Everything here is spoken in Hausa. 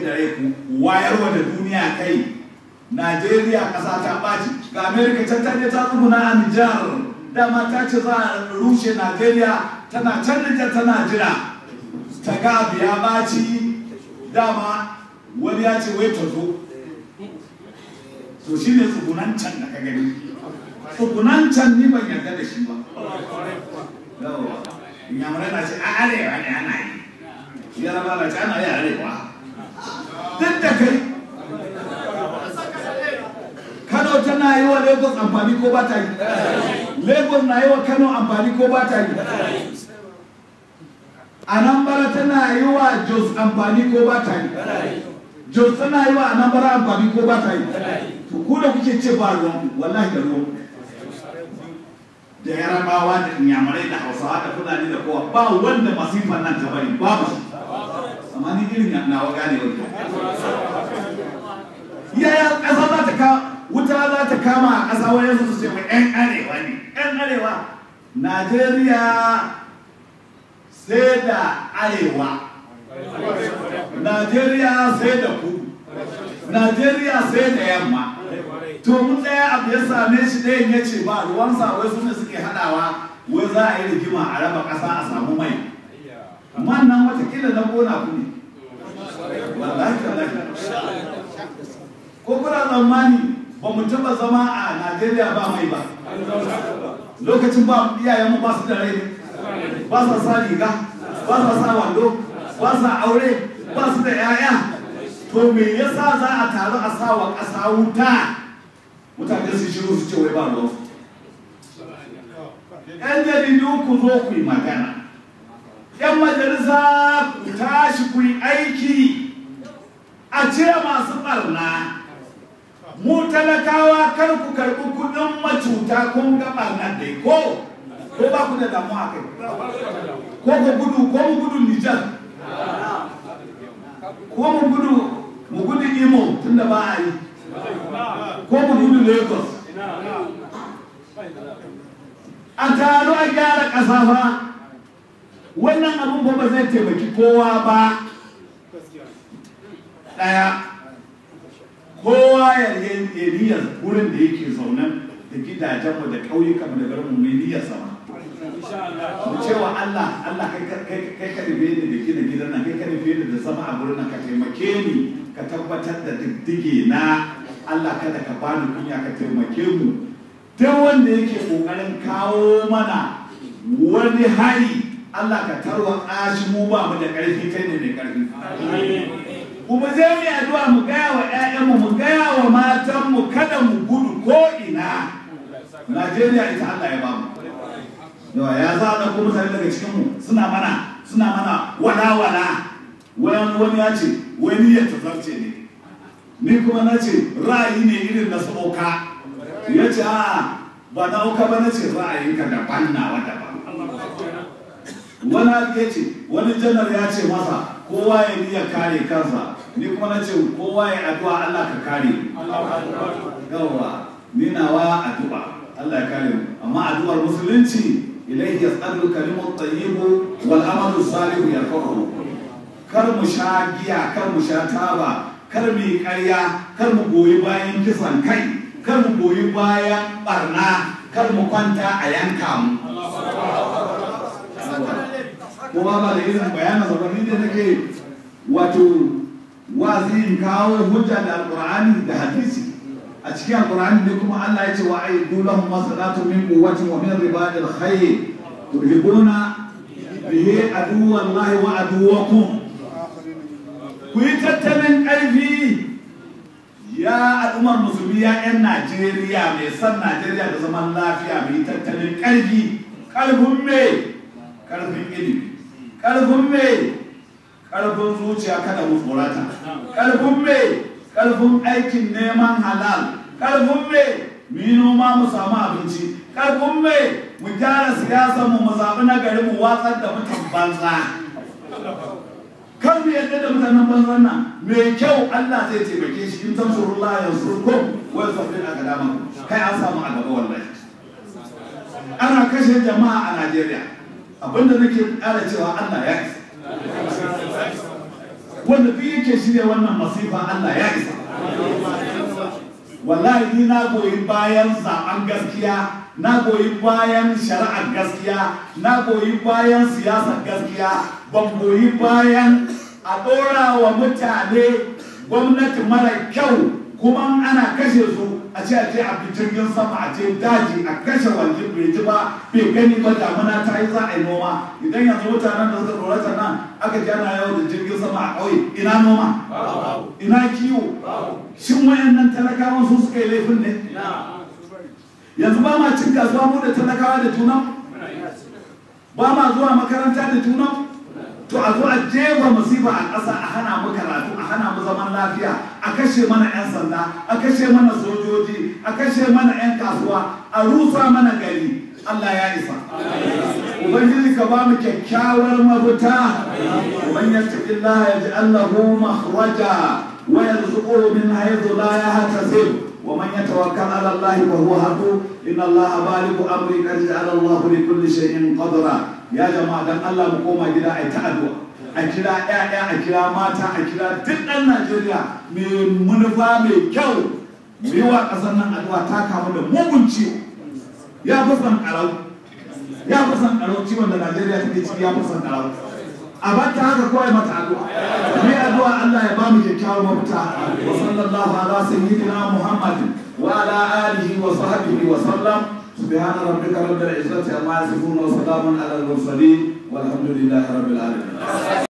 da rai ku wayarwa da duniya kai Najeriya ƙasa ta ɓaci ga Amerika can ta je ta tsuguna a Nijar dama ta ce za a rushe Najeriya tana can Nijar tana jira ta ga abu ya ɓaci dama wani ya ce wai ta zo to shi ne tsugunan can da ka gani tsugunan can ni ban yarda da shi ba yawa inyamurai na ce a arewa ne ana yi yaraba na ce ana yi arewa duk da kai Kano tana yi wa Lagos amfani ko ba ta yi? Lagos na yi wa Kano amfani ko ba ta yi? Anambra tana yi wa Jos amfani ko ba ta yi? Jos tana yi wa Anambra amfani ko ba ta yi? To ku da kuke ce ba ruwan wallahi da ruwan da yarabawa da inyamurai da hausawa da fulani da kowa ba wanda masifan nan ta bari babu amma ni irin nawa gane wanda yaya ƙasa za ta ka wuta za ta kama a ƙasa wani su ce mai 'yan arewa ne 'yan arewa najeriya sai da arewa najeriya sai da kudu najeriya sai da yamma to mun ɗaya abu ya same shi ɗayan ya ce ba ruwansa wai su ne suke haɗawa wai za a yi rigima a raba ƙasa a samu mai man nan watakila na gona ku ne wallahi tallahi ko kuna tsammani ba mu taba zama a Najeriya ba mai ba lokacin ba iyayen mu ba su da rai ba sa sa riga ba sa sa wando ba sa aure ba su da yaya to me yasa za a taru a sa wa ƙasa wuta mutane su shiru su ce wai ba ruwa yan jaridu ku zo ku yi magana yan majalisa ku tashi ku yi aiki a cire masu ɓarna mu talakawa kar ku karɓi kuɗin macuta kun ga ɓarnar dai ko ko ba ku da damuwa kai ko ku gudu ko mu gudu Nijar ko mu gudu mu gudu Imo tunda ba a yi ko mu gudu Lagos a taro a gyara ƙasa fa wannan abin ba zai taimaki kowa ba ɗaya kowa ya ya niyyar wurin da yake zaune da gidajenmu da ƙauyukanmu da garinmu mai niyyar sama mu cewa Allah Allah kai kai kai ka rufe ni da gina gidan nan kai ka rufe ni da zama a gurin nan ka taimake ni ka tabbatar da diddige na Allah kada ka bani kunya ka taimake mu duk wanda yake kokarin kawo mana wani hari Allah ka tarwa shi mu ba mu da ƙarfi kai ne mai ƙarfi kuma zai mu addu'a mu gaya wa ƴaƴanmu mu gaya wa matanmu kada mu gudu ko ina Najeriya ita Allah ya bamu yawa ya zana ko mutane daga cikin mu suna mana suna mana wala wala wani wani ya ce wani ya tazarce ne ni kuma na ce ra'ayi ne irin na sauka ya ce a ba na auka ba na ce ra'ayinka daban nawa daban wani ya ce wani janar ya ce masa kowa ya niya kare kansa ni kuma na ce kowa ya addu'a Allah ka kare yawa ni nawa addu'a Allah ya kare mu amma addu'ar musulunci ilaihi yas'alu kalimu tayyibu wal amalu salihu yarfa'uhu kar mu sha giya kar mu sha taba kar mu yi ƙarya kar mu goyi bayan kisan kai kar mu goyi bayan barna kar mu kwanta a yanka mu kuma ba da irin bayanin zabarin da nake wato wazi in kawo hujja da alqur'ani da hadisi a cikin alqur'ani ne kuma Allah ya ce wa aidu lahum masalatu min quwwatin wa min ribadil khayr turhibuna bihi aduwallahi wa aduwakum ku yi tattalin ƙarfi ya al'ummar musulmi ya 'yan najeriya mai san najeriya da zaman lafiya mai tattalin ƙarfi ƙarfin mai ƙarfin ilimi ƙarfin mai ƙarfin zuciya kada mu tsorata ƙarfin mai ƙarfin aikin neman halal ƙarfin mai mu yi noma mu samu abinci ƙarfin mai mu gyara siyasar mu mu zaɓi na gari mu watsar da mutan banza kan mu yadda da mutanen banzan nan mai kyau Allah zai taimake shi in tansurullah yansurkum wa yusabbil aqdamakum kai an samu a gaba wallahi ana kashe jama'a a Najeriya abinda nake ƙara cewa Allah ya isa wanda duk yake shirya wannan masifa Allah ya isa wallahi ni na goyi bayan zaben gaskiya na goyi bayan shari'ar gaskiya na goyi bayan siyasar gaskiya ban goyi bayan a ɗora wa mutane gwamnati mara kyau kuma ana kashe su a ce a ce a jirgin sama a ce daji a kashe wajen bai ji ba bai gani ba damuna ta yi za a yi noma idan yanzu mutanen da suka tsorata nan aka ji ana yau da jirgin sama a ƙauye ina noma ina kiwo shin wayannan talakawan su suka yi laifin ne yanzu ba ma cin kasuwa mu da talakawa da junan ba ma zuwa makaranta da junan to a zo a jefa masifa a ƙasa a hana mu karatu a hana mu zaman lafiya a kashe mana 'yan sanda a kashe mana sojoji a kashe mana 'yan kasuwa a rusa mana gari Allah ya isa ubangiji ka ba mu kyakkyawar mafita man yattaqillaha yaj'al lahu makhraja wa yarzuquhu min haythu la yahtasib ومن يتوكل على الله فهو حسبه ان الله بالغ امره قد جعل الله لكل شيء قدرا يا جماعه dan Allah mu koma gida ai ta addu'a a kira ƴaƴa a kira mata a kira duk ɗan Najeriya mai manufa mai kyau mu yi wa ƙasar nan addu'a ta kamu da mugun ciwo ya fi son ƙarau ya fi son ƙarau ciwon da Najeriya take ciki ya fi son ƙarau a bata haka kawai mata addu'a mai addu'a Allah ya ba mu kyakkyawar mafita wa sallallahu ala sayyidina Muhammad wa ala alihi wa sahbihi wa sallam سبحان ربك رب العزة عما يصفون وسلام على المرسلين والحمد لله رب العالمين